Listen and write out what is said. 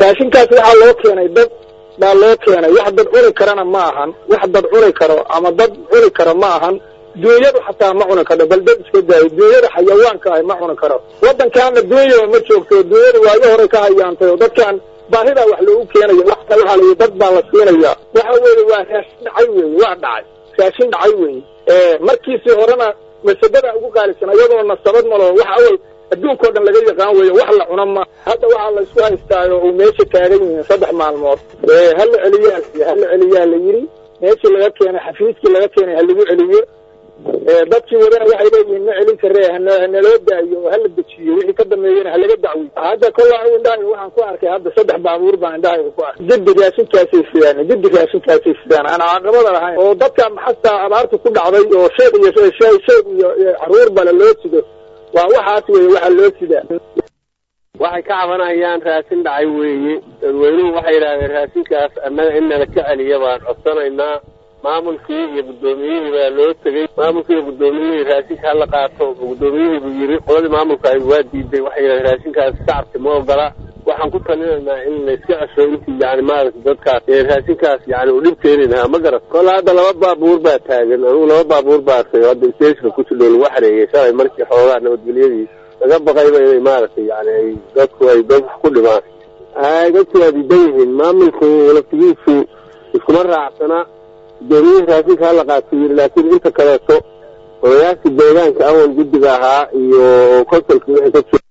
raashinkaas waxaa loo keenay dad baa loo keenay wax dad cuni karana ma ahan wax dad cuni karo ama dad cuni karo ma ahan duunyadu xataa ma cuni karo bal dad iska daayo duunyada xayawaanka ah ma cuni karo waddankaana duunyaba ma joogto duunyadu waayo hore ka hayaantay oo dadkan baahidaa wax loogu keenayo waxna waxaa layihi dad baa la siinaya waxa weeye waa raashin dhacay weeye waa dhacay raashin dhacay weeye markiisii horena masabada ugu qaalisan iyadoo nasabad malo waxa awey adduunkao dhan laga yaqaan weeye wax la cuno ma hadda waxaa la isku haystaayo uu meesha taagan yihiin saddex maalmood hala celiyaa hala celiyaa la yidhi meeshii laga keenay xafiiskii laga keenay ha lagu celiyo dadkii wadana waxay leeyihiin ma celin karee hanaloo daayo oo hala dejiyo wixii ka dambeeyena halaga dacwiy hadda kollaa indhahayga waxaan ku arkay hadda saddex baabuur baan indhahayga ku arkay jiddi raashinkaasay sidaan jiddi raashinkaasay sidaan aan caaqabada lahayn oo dadka maxastaa abaarta ku dhacday oo sheeg iyo sheeg iyo caruur bale loo sido waa waxaas weeye waxaa loo sidaa waxay ka cabanayaan raashin dhacay weeye dadweynuhu waxay yidhahdeen raashinkaas annaga in nala ka celiya baan codsanaynaa maamulkii iyo guddoomiyihii baa loo tegey maamulkii iyo guddoomiyihii raashinka hala qaato guddoomiyihii buu yidhi qoladii maamulka ay waa diiday waxay yidhahdeen raashinkaas shacabka ma ogola waxaan ku talinaynaa in layska cesho intii yani maaragta dadkaas ee raashinkaas yani u dhib keeni lahaa ma garat kolle hadda laba baabuur baa taagan anigu laba baabuur baa arkay hadda stageka kusidhow lagu xareeyey shalay markii xoogaa nabadgelyadii laga baqayba inay maaragtay yani ay dadku ay dad wax ku dhimaan ay dadku waa diidan yihiin maamulku laftigiisu iskuma raacsana gudoomiyihii raashinka hala qaato yiri laakiin inta kaleeto odayaashii deegaanka awal guddiga ahaa iyo konsolkii wixii ka